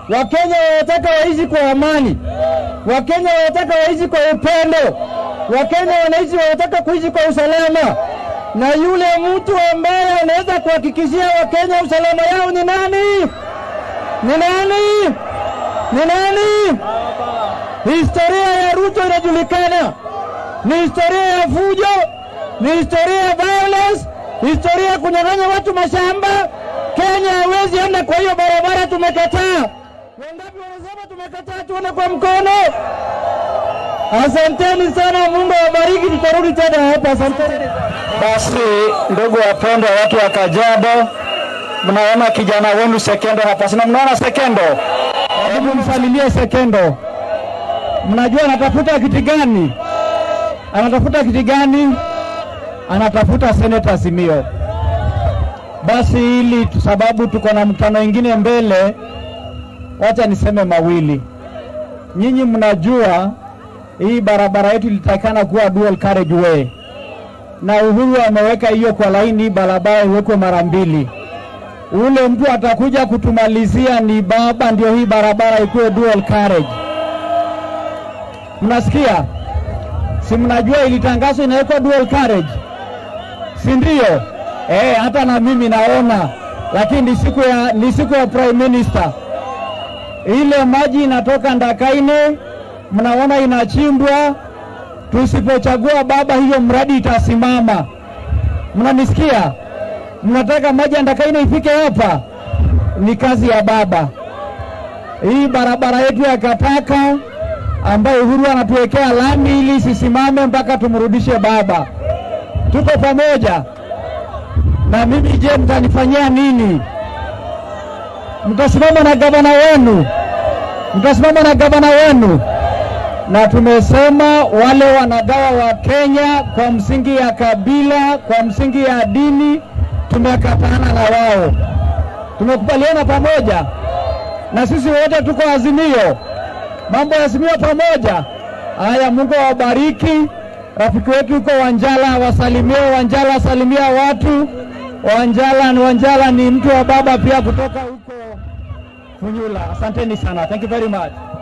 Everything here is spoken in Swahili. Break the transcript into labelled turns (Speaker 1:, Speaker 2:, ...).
Speaker 1: Wakenya wanataka waishi kwa amani, Wakenya wanataka waishi kwa upendo, Wakenya wanaishi wanataka kuishi kwa usalama, na yule mtu ambaye anaweza kuhakikishia Wakenya usalama yao ni nani? Ni nani? Ni nani? Historia ya Ruto inajulikana, ni historia ya fujo, ni historia ya violence, historia ya kunyang'anya watu mashamba. Kenya hawezi enda kwa hiyo barabara, tumekataa. Wangapi wanasema tumekataa? Tuone kwa mkono. Asanteni sana, Mungu awabariki, tutarudi tena hapa. Asanteni.
Speaker 2: Basi ndugu wapendwa, watu wa Kajiado, mnaona kijana wenu Sekendo hapa, sina mnaona Sekendo?
Speaker 1: Hebu msalimie Sekendo. Mnajua anatafuta kiti gani? Anatafuta kiti gani? Anatafuta seneta Simio. Basi ili sababu tuko na mkutano ingine mbele, wacha niseme mawili. Nyinyi mnajua hii barabara yetu ilitakikana kuwa dual carriage way, na Uhuru ameweka hiyo kwa laini, hii barabara iwekwe mara mbili ule mtu atakuja kutumalizia ni baba, ndio hii barabara ikuwe dual carriage. Mnasikia? Si mnajua ilitangazwa inawekwa dual carriage, si ndio? Eh, hata na mimi naona, lakini ni siku ya, ni siku ya prime minister. Ile maji inatoka Ndakaine, mnaona inachimbwa. Tusipochagua baba, hiyo mradi itasimama. Mnanisikia? mnataka maji ya Ndakaine ifike hapa, ni kazi ya baba. Hii barabara yetu ya Kataka ambayo Uhuru anatuwekea lami ili isisimame mpaka tumrudishe baba. Tuko pamoja na mimi. Je, mtanifanyia nini? Mtasimama na gavana wenu, mtasimama na gavana wenu na tumesema wale wanagawa wa Kenya kwa msingi ya kabila, kwa msingi ya dini, tumekatana na wao, tumekubaliana pamoja, na sisi wote tuko Azimio, mambo ya Azimio pamoja. Haya, Mungu awabariki. Rafiki wetu yuko Wanjala, wasalimie Wanjala, wasalimia watu Wanjala. Ni Wanjala ni mtu wa baba pia kutoka huko Funyula. Asanteni sana, thank you very much.